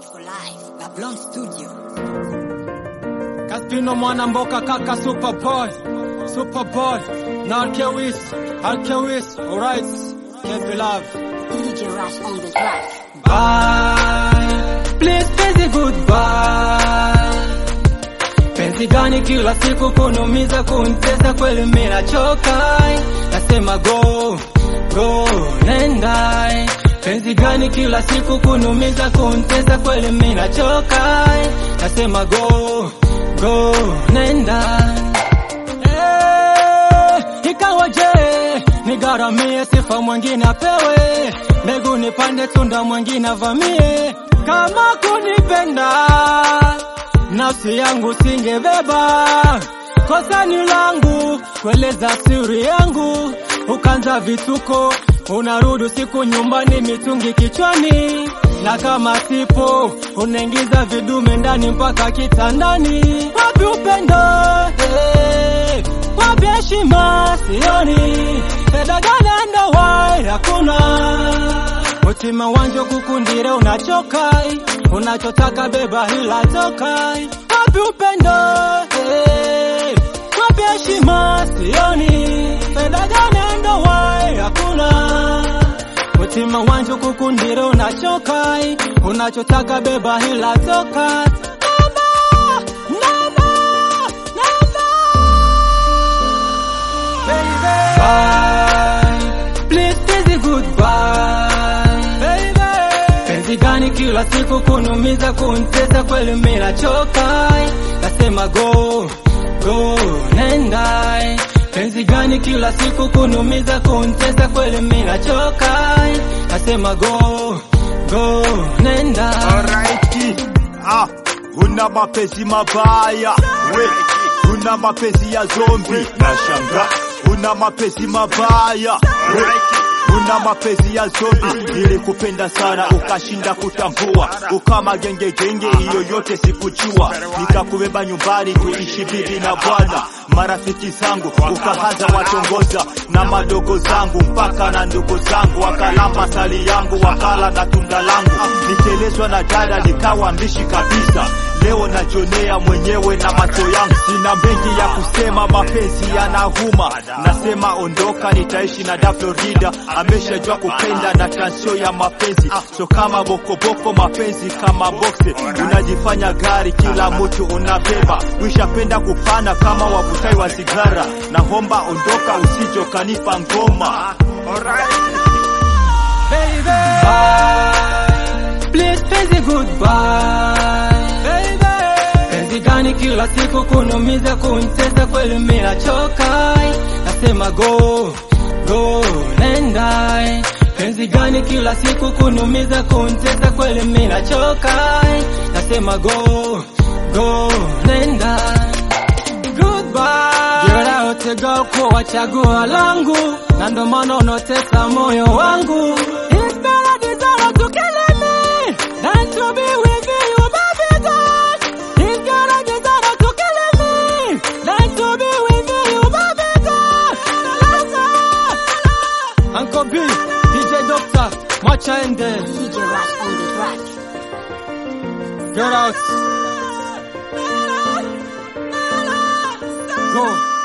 for life. Babylon Studio. Kaspino mwana mboka kaka Superboy Superboy na Alkewis Alkewis alright can't be loved DJ Rush on the track. Bye please penzi goodbye Penzi gani kila siku kunumiza kuntesa kweli mimi nachoka Nasema go go nenda Penzi gani kila siku kunumiza kuntesa kweli mimi nachoka Nasema go go nenda Eh, ikawaje nigaramie sifa mwingine apewe mbegu nipande tunda mwingine avamie kama kunipenda nafsi yangu singebeba kosa ni langu kueleza siri yangu ukanza vituko unarudi usiku nyumbani mitungi kichwani na kama sipo unaingiza vidume ndani mpaka kitandani wapi upendo hey, wapi heshima sioni fedha gani ndowai hakuna Mutima wanje kukundire unachokai unachotaka beba hila tokai wapi upendo hey, wapi heshima sioni fedha gani ndowai hakuna Mutima wanje kukundire unachokai unachotaka beba hila tokai Namba, namba, namba. Bye. Please busy goodbye. Baby. Penzi gani kila siku kunumiza kuntesa kweli mimi nachoka. Nasema go go nenda. Penzi gani kila siku kunumiza kuntesa kweli mimi nachoka. Nasema go go nenda. Alright. Ah, una mapenzi mabaya we, una mapenzi ya zombi na shanga, una mapenzi mabaya we, una mapenzi ya zombi. Nilikupenda sana ukashinda kutambua, ukama genge genge, hiyo yote sikujua. Nikakubeba nyumbani tuishi bibi na bwana, marafiki zangu ukaanza watongoza na madogo zangu mpaka na ndugu zangu wakalamba sali yangu wakala na tunda langu, nitelezwa na dada nikawa mbishi kabisa. Leo najonea mwenyewe na macho yangu, sina mengi ya kusema, mapenzi yanahuma. Nasema ondoka, nitaishi na da Florida, ameshajua kupenda na transio ya mapenzi, so kama bokoboko, mapenzi kama boxe, unajifanya gari, kila mtu unabeba, wishapenda kupana kama wavutai wa sigara. Naomba ondoka, usijo kanipa ngoma. baby. Bye. Please penzi goodbye. Baby. Penzi gani kila siku kunumiza kuntesa kweli mimi nachoka. Nasema go go nenda. Penzi gani kila siku kunumiza kuntesa kweli mimi nachoka. Nasema go go nenda. Goodbye. Jera yote girl kuwa chaguo langu na ndo maana unotesa moyo wangu. It's better desire to kill me than to be with you, baby girl. It's better desire to kill me than to be with you, baby girl. Uncle B, DJ Doctor, mwacha ende. DJ Rush on the track. Get out. Go.